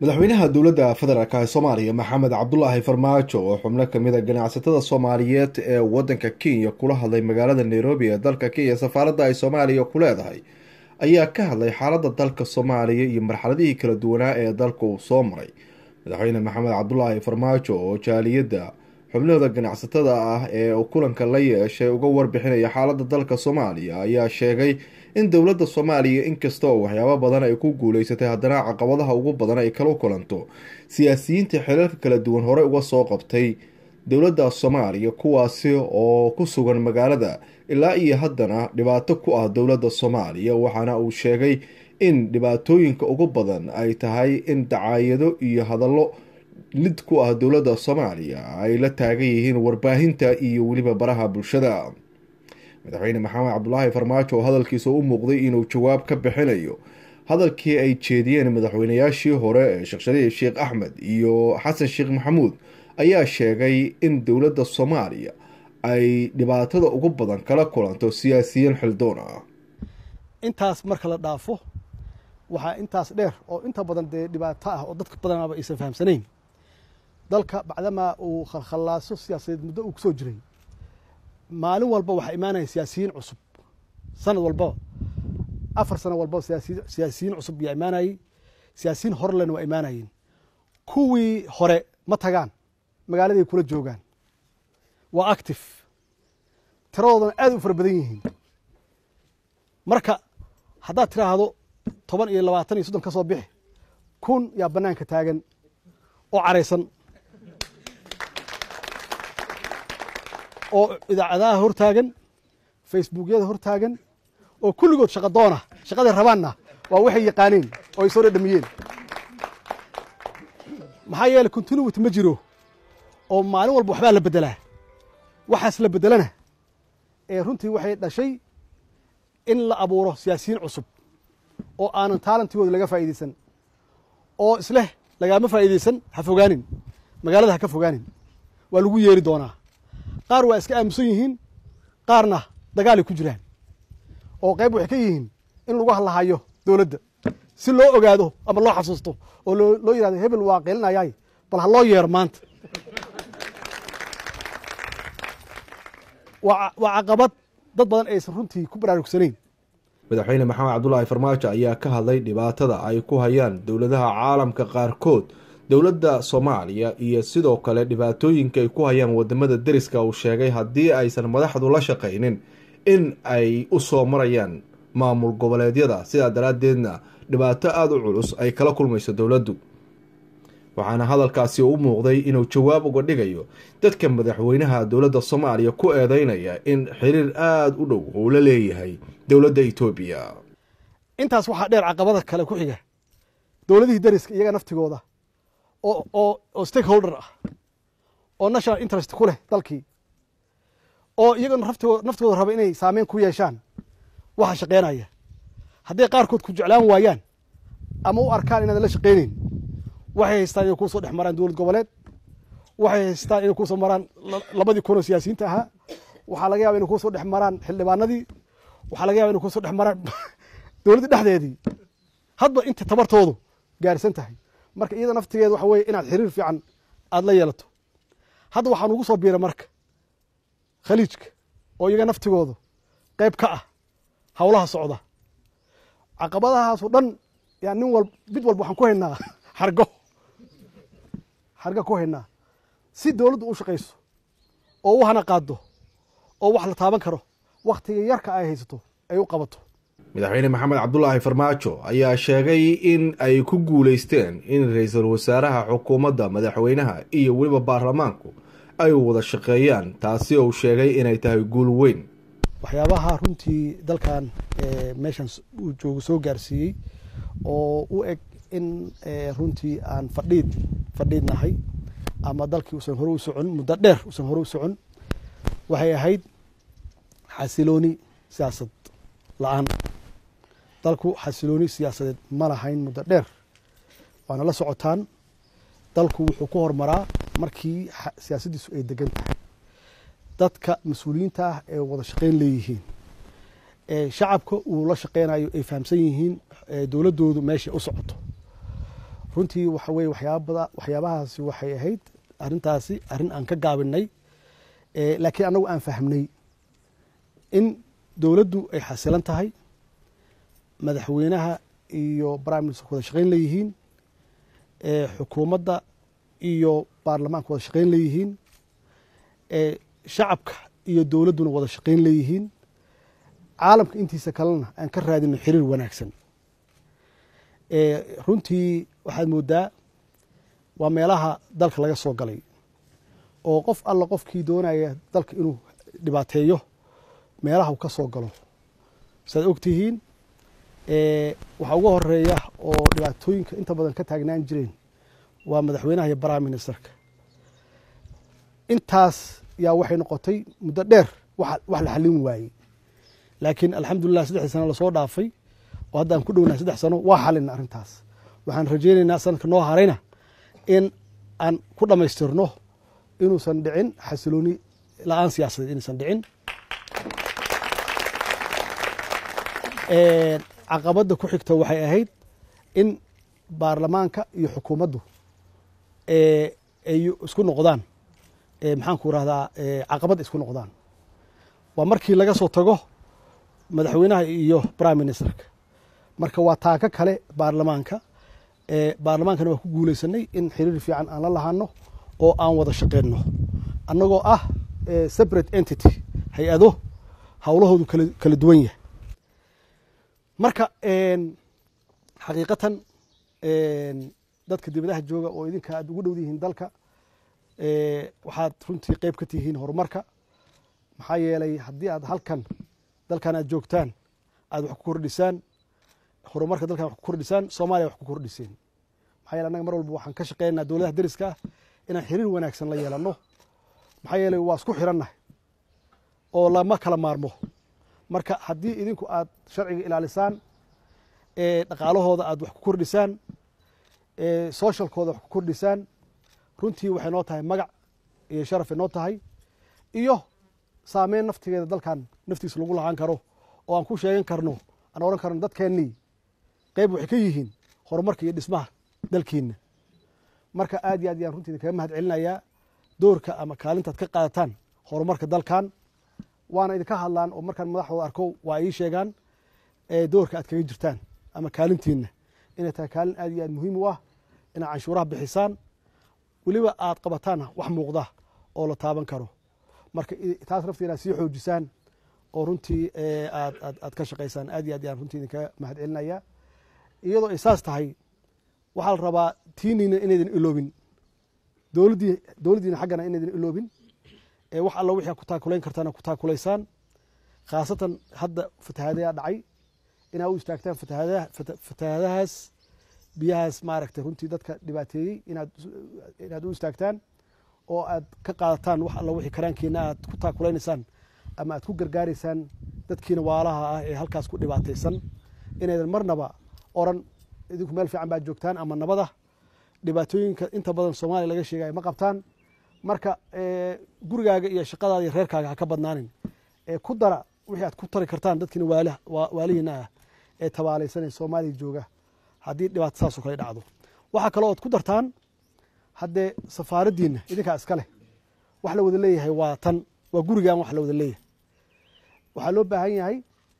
madaxweynaha dowladda federaalk ee soomaaliya maxamed cabdulaahi farmaajo oo xubno kamid a ganacsatada soomaaliyeed ee wadanka kenya kula hadlay magaalada nairobi ee dalka kenya safaaradda ay soomaaliya ku leedahay ayaa ka hadlay xaaladda dalka soomaaliya iyo marxaladihii kala duwanaa ee dalka uu soo maray madaxweyne maxamed cabdulaahi farmaajo oo jaaliyadda xubnahooda ganacsatada ah ee uu kulanka la yeeshay uga warbixinaya xaaladda dalka soomaaliya ayaa sheegay in dowladda soomaaliya inkasta oo waxyaabo badan ay ku guuleysatay haddana caqabadaha ugu badan ay kala kulanto siyaasiyiinta xilalka kala duwan horey uga soo qabtay dowladda soomaaliya kuwaasi oo ku sugan magaalada ilaa iyo haddana dhibaato ku ah dowladda soomaaliya waxaana uu sheegay in dhibaatooyinka ugu badan ay tahay in dacaayado iyo hadallo lid ku ah dowladda soomaaliya ay la taagan yihiin warbaahinta iyo weliba baraha bulshada madaxweyne maxamed cabdulaahi farmaajo oo hadalkiisa u muuqday inuu jawaab ka bixinayo hadalkii ay jeediyeen madaxweynayaashii hore ee sheekh shariif sheekh axmed iyo xasan sheekh maxamuud ayaa sheegay in dowladda soomaaliya ay dhibaatada ugu badan kala kulanto siyaasiyiin xildoon ah intaas marka la dhaafo waxaa intaas dheer oo inta badan dee dhibaato ah oo dadka badanaaba aysan fahamsanayn dalka bacdamaa uu khalkhalaaso siyaasadeed muddo uu kusoo jiray maalin walba waxaa imaanaya siyaasiyiin cusub sanad walbaba afar sano walbaba siyaasiyiin cusub yaa imaanayey siyaasiyiin horelena waa imaanayeen kuwii hore ma tagaan magaaladay kula joogaan waa active tiradoodana aad u fara badan yihiin marka haddaad tiraahdo toban iyo labaatan iyo soddon ka soo bixi kun yaa bannaanka taagan oo caraysan oo idaacadaha hor taagan facebookyada hor taagan oo kulligood shaqa doona shaqaday rabaanna waa waxay yaqaaneen oo ay soo dhadhamiyeen maxaa yeeley continuity ma jiro oo maalin walba waxbaa la beddelaa waxaas la beddelana ee runtii waxay dhashay in la abuuro siyaasiyiin cusub oo aanan taalantigooda laga faa'iidaysan oo isleh lagaama faa'iidaysan ha fogaanin magaalada ha ka fogaanin waa lagu yeeri doonaa qaar waa iska aamusan yihiin qaarna dagaalay ku jiraan oo qayb waxay ka yihiin in lagu hadlahayo dowladda si loo ogaado ama loo xasuusto oo loo yihahdo hebel waa qeelinayaay bal ha loo yeero maanta waa caqabad dad badan aysan runtii ku baraarugsanayn madaxweyne maxamed cabdulaahi farmaajo ayaa ka hadlay dhibaatada ay ku hayaan dowladaha caalamka qaarkood dowladda soomaaliya iyo sidoo kale dhibaatooyinka ay ku hayaan wadamada deriska uu sheegay haddii aysan madaxdu la shaqaynin in ay u soo marayaan maamul goboleedyada sidaa daraaddeedna dhibaato aada u culus ay kala kulmayso dowladdu waxaana hadalkaasi u muuqday inuu jawaab uga dhigayo dadka madaxweynaha dowladda soomaaliya ku eedeynaya in xiriir aada u dhow uu la leeyahay dowladda etoobiya intaas waxaa dheer caqabada kale ku xiga dowladihii deriska iyaga naftigooda oo oo oo stakeholder ah oo national interest ku leh dalkii oo iyagana raftigoo naftigooda raba inay saameyn ku yeeshaan waxa shaqeynaya hadday qaarkood ku jeclaan waayaan ama u arkaan inaadan la shaqeyneyn waxay haystaan inay kuusoo dhex maraan dowlad goboleed waxay haystaan inay kuusoo maraan labadii kun oo siyaasiyiinta ahaa waxaa laga yaba inay kuusoo dhex maraan xildhibaanadii waxaa laga yaba inay kuusoo dhex maraan dowladda dhexdeedii hadba inta tabartoodu gaarsan tahay marka iyada naftigeeda waxa weye inaad xiriir fiican aada la yeelato hadda waxaa nugu soo biira marka khaliijka oo iyaga naftigoodu qayb ka ah howlaha socda caqabadahaasoo dhan yaa nin wal mid walba waxaan ku haynaa xargo xarga ku haynaa si dowladdu u shaqayso oo u hana qaado oo wax la taaban karo wakhtiga yarka ay haysato ay u qabato madaxweyne maxamed cabdulaahi farmaajo ayaa sheegay in ay ku guuleysteen in ra-iisul wasaaraha xukuumadda madaxweynaha iyo weliba baarlamaanku ay wada shaqeeyaan taasi uu sheegay inay tahay guul weyn waxyaabaha runtii dalkan meeshan uu joogo soo gaarsiiyey oo u eg in runtii aan fadhiid fadhiidnahay ama dalkii usan hore u socon muddo dheer usan hore u socon waxay ahayd xasilooni siyaasad la-aan dalku xasilooni siyaasadeed ma lahayn muddo dheer waana la socotaan dalku wuxuu ku hormaraa markii siyaasaddiisu ay degan tahay dadka mas-uuliyiinta ah ee wada shaqeyn leeyihiin shacabka uu la shaqeynayo ay fahamsan yihiin dowladdoodu meeshay u socoto runtii waxa weye waxyaabada waxyaabahaasi waxay ahayd arrintaasi arrin aan ka gaabinay laakiin annagu aan fahmnay in dowladdu ay xasilan tahay madaxweynaha iyo prime minister wada shaqayn leeyihiin xukuumadda iyo baarlamaanka wada shaqayn leeyihiin shacabka iyo dowladduna wada shaqayn leeyihiin caalamka intiisa kalena aan ka raadino xiriir wanaagsan runtii waxaad moodaa waa meelaha dalka laga soo galay oo qof alla qofkii doonaya dalka inuu dhibaateeyo meelaha uu ka soo galo saad og tihiin waxaa uga horeeya oo dhibaatooyinka inta badan ka taagnaan jireen waa madaxweynaha iyo prime ministerka intaas yaa waxay noqotay muddo dheer wax la xallin waayey laakiin alxamdulilah saddexdii sano lasoo dhaafay oo hadda aan ku dhownahay saddex sano waa xalina arrintaas waxaan rajaynaynaa sanadka noo harayna in aan ku dhammaystirno inuusan dhicin xasilooni la-aan siyaasadeed inuusan dhicin caqabadda ku xigta waxay ahayd in baarlamaanka iyo xukuumaddu ay isku noqdaan maxaan ku rahdaa caqabad isku noqdaan waa markii laga soo tago madaxweynaha iyo prime ministerka marka waa taako kale baarlamaanka baarlamaankana waa ku guuleysanay in xiriir fiican aan la lahaano oo aan wada shaqeyno annagoo ah separate entity hay-ado howlahoodu kala duwan yahay marka xaqiiqatan dadka dibadaha jooga oo idinka aad ugu dhow yihiin dalka waxaad runtii qeyb ka tihiin horumarka maxaa yeelay haddii aad halkan dalkan aad joogtaan aad wax ku kordhisaan horumarka dalkan wax ku kordhisaan soomaaliya wax ku kordhiseen maxaa yeele annaga mar walba waxaan ka shaqeynaa dowladaha deriska ah inaan xiriir wanaagsan la yeelanno maxaa yeelay waa isku xirannahay oo lama kala maarmo marka haddii idinku aad sharciga ilaalisaan dhaqaalahooda aad wax ku kordhisaan socialkooda wax ku kordhisaan runtii waxay noo tahay magac iyo sharafay noo tahay iyo saameyn naftigeeda dalkan naftiisa lagu lahaan karo oo aan ku sheegan karno aan odhan karno dadkeennii qeyb waxay ka yihiin horumarka iyo dhismaha dalkiina marka aad iyo aad ayaan runtii idinkaga mahad celinayaa doorka ama kaalintaad ka qaadataan horumarka dalkan waana idinka hadlaan oo markaan madaxdooda arko waa ii sheegaan doorka aad kaga jirtaan ama kaalintiina inay tahay kaalin aad iyo aad muhiim u ah inaad canshuuraha bixisaan weliba aad qabataan wax muuqda oo la taaban karo marka taas naftii inaad sii xoojisaan oo runtii aad aad aad ka shaqaysaan aad iyo aad ayaan runtii idinkaga mahad celinaya iyadoo ay saas tahay waxaa la rabaa tiiniina inaydan iloobin dowladdii dowladdiina xaggana inaydan iloobin wax alla wixii ku taakulayn kartaana ku taakulaysaan khaasatan hadda fatahaadayaa dhacay inaa u istaagtaan fatahaadaha fatahaadahaas biyahaas maaragtay runtii dadka dhibaateeyey inaad inaad u istaagtaan oo aad ka qaadataan wax alla wixii karaankiina aad ku taakulaynaysaan ama aad ku gargaaraysaan dadkiina waalaha ah ee halkaas ku dhibaataysan inaydan marnaba oran idinku meel fiican baad joogtaan ama nabada dhibaatooyinka inta badan soomaaliya laga sheegaya ma qabtaan marka gurigaaga iyo shaqadaada iyo reerkaaga ha ka badnaanin ku dara wixii aad ku tari kartaan dadkiina waalihiina ah ee tabaalaysanee soomaaliya jooga haddii dhibaato saasoo kale dhacdo waxaa kaloo oad ku dartaan haddee safaaraddiina idinkaa iska leh wax la wada leeyahay waa tan waa gurigan wax la wada leeyahay waxaa loo baahan yahay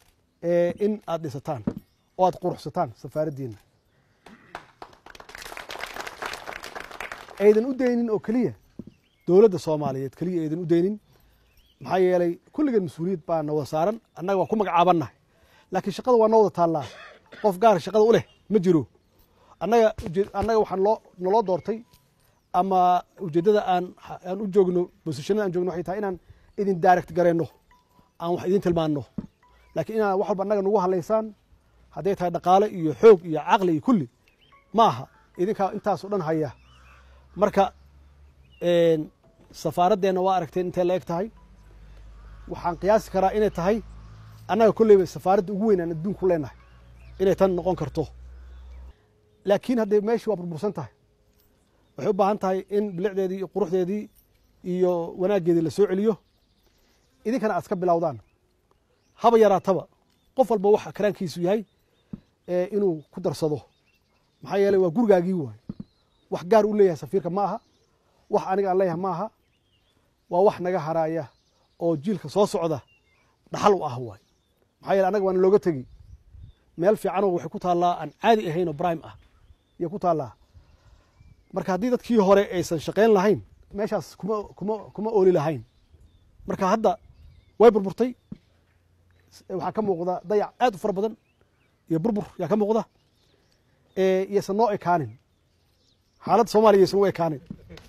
in aad dhisataan oo aad quruxsataan safaaraddiina aydan u daynin oo keliya dowladda soomaaliyeed keliya aydan u daynin maxaa yeelay kulligan mas-uuliyad baa na wada saaran annaga waa ku magacaabannahay laakiin shaqada waa noo wada taallaa qof gaara shaqada u leh ma jiro annaga annaga waxaan loo naloo doortay ama ujeeddada aan aan u joogno bosishanada aan joogno waxay tahay inaan idin direct garayno aan wax idin tilmaanno laakiin inaad wax walba annaga nagu hadlaysaan hadday tahay dhaqaale iyo xoog iyo caqli iyo kulli ma aha idinkaa intaas o dhan haya marka safaaraddeenna waa aragteen intay la eg tahay waxaan qiyaasi karaa inay tahay annaga kolleyba safaaradda ugu weyn aan adduunku leenahay inay tan noqon karto laakiin haddee meeshii waa burbursan tahay waxay u baahan tahay in bilicdeedii iyo quruxdeedii iyo wanaaggeedii la soo celiyo idinkana aad iska bilowdaan haba yaraataba qof walba waxa karaankiisu yahay inuu ku darsado maxaa yeeley waa gurigaagii waay wax gaar u leeyahay safiirka ma aha wax aniga aan leeyahay ma aha waa wax naga haraaya oo jiilka soo socda dhaxal u ah waay maxaa yeele annaga waana looga tegi meel fiicanoo waxay ku taallaa aan caadi ahayn oo brime ah ayay ku taallaa marka haddii dadkii hore aysan shaqayn lahayn meeshaas kuma kuma kuma ooli lahayn marka hadda way burburtay waxaa ka muuqda dayac aad u fara badan iyo burbur yaa ka muuqda iyaysan noo ekaanin xaaladda soomaliya yaysan u ekaanin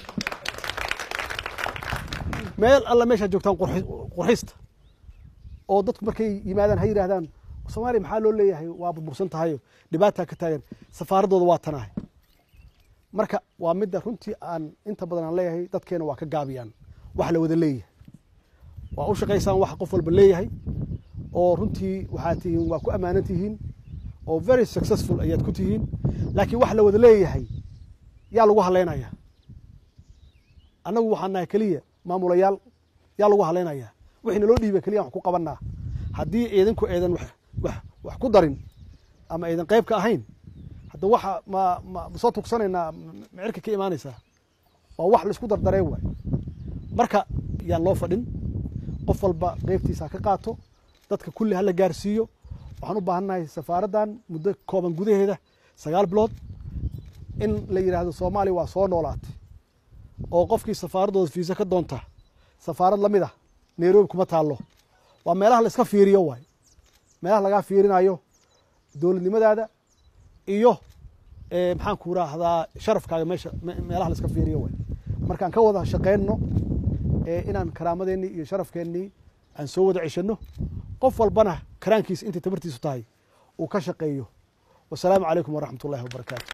meel alla meeshaad joogtaan qurxista oo dadku markay yimaadaan ha yidhahdaan soomaaliya maxaa loo leeyahay waa burbursan tahayo dhibaataa ka taagan safaaraddooda waa tanahay marka waa midda runtii aan inta badan aan leeyahay dadkeena waa ka gaabiyaan wax la wada leeyahay waa u shaqaysaan wax qof walba leeyahay oo runtii waxaad tihiin waa ku ammaanan tihiin oo very successful ayaad ku tihiin laakiin wax la wada leeyahay yaa lagu haleynaya annagu waxaan nahay keliya maamulayaal yaa lagu halaynayaa wixii naloo dhiiba keliya wax ku qabanaa haddii idinku aydan wax ku darin ama aydan qayb ka ahayn hadda waxa ma ma soo tugsanaynaa micirka ka imaanaysaa waa wax laisku dardaree waay marka yaan loo fadhin qof walba qeybtiisa ka qaato dadka kulli hala gaarsiiyo waxaan u baahannahay safaaraddan muddo kooban gudaheeda sagaal bilood in la yidhaahdo soomaaliya waa soo noolaatay oo qofkii safaaraddooda fiisa ka doonta safaarad la mid ah nairobi kuma taallo waa meelaha la iska fiiriyo waay meelaha lagaa fiirinayo dowladnimadaada iyo maxaan ku raahdaa sharafkaaga meesha meelaha la iska fiiriyo waay markaan ka wada shaqaynno inaan karaamadeenii iyo sharafkeennii aan soo wada ceshanno qof walbana karaankiisa intay tabartiisu tahay uu ka shaqeeyo wasalaamu calaykum waraxmat ullahi wabarakaatu